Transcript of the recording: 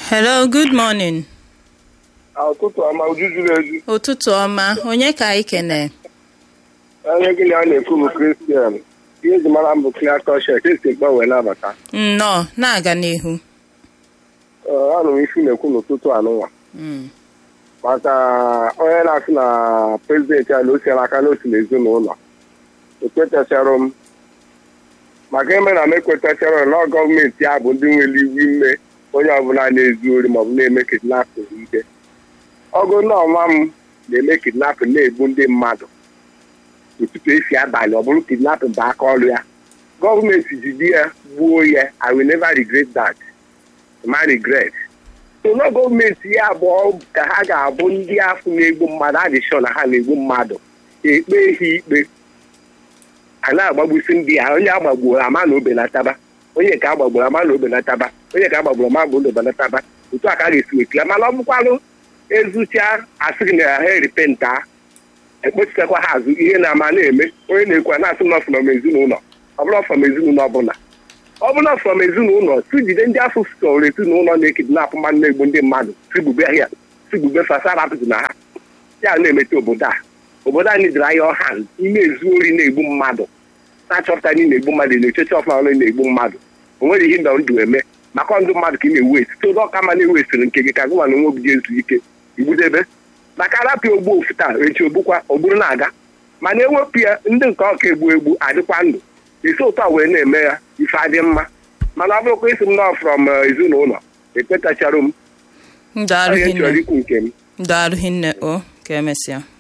hello good morning ụtụtụ ọma uju juru eju ụtụtụ ọma onye ka anyị kene onye gị na a na-ekwu bụ kristian ihe eji mara m bụ clear conscience esi mkpa wee nabata nnọọ na-aga n'ihu Ee, anụ m isi na-ekwu n'ụtụtụ anụnwa Mm, maka onye na-asị na prezidenti a na o siela aka n'otu n'ezinụlọ ekwetachara m maka ime na m ekwetachara na gọọmenti ya bụ ndị nwere iwu ime onye ọbụla na-ezu ori maọbụ na-eme kidnapin ike ọgụ na ọnwa m na-eme kidnapin na-egbu ndị mmadụ ụtụtụ esi abalị ọ bụrụ kidnapin bụ aka ọrụ ya gọọmenti jide ya gbuo ya i will never regret that ma regret so na gọọmenti ya abụọ ka ha ga-abụ ndị afọ na-egbu mmadụ adịshọ na ha na-egbu mmadụ ekpe ha ikpe a na-agbagbusi ndị a onye agbagburu ama na obenataba onye ka agbagburu ama na obenataba onye ka agbagburu ama bụ na obenataba otu a ka a ga-esi wekila mana ọ bụkwarụ ezucha asịrị na ha eripenta ekpochitakwa ha azụ ihe na-ama na-eme onye na-ekwu na-asị na ọfụnọm ezinụlọ ọ bụla ọfọm ezinụlọ ọbụla ọ bụla fọm ezinụlọ tujide ndị afọ sọrọ ezinụlọ na-ekidnapụ mmadụ na-egbu ndị mmadụ sigbube ya sigbube fasarapụtụ na ha ya na-emete obodo a obodo anyị dịrị anya ọha ime ezu ori na-egbu mmadụ na-achọpụta na ị na-egbu mmadụ na-echecha ọfụma ọrụ na-egbu mmadụ o nwere ihe ndọ ndụ eme maka ndụ mmadụ ka ị na-ewu esi todo ọka ma na-ewesịrị nke gị ka gị nwa na onwe obi ji ezu ike igbudebe maka arapịa ogbu ofu taa echi ogbukwa ogburu na-aga mana ewepụ ya ndị nke ọka egbu egbu adịkwa ndụ esi ụtọ wee na-eme ya ife adị mma mana ọ bụrụkwa isi m nọ frọm ezinụlọ ekwetachara m ndụ onye chọrọ arụghị ikwu nke m ndụ arụghị nne o ka emesịa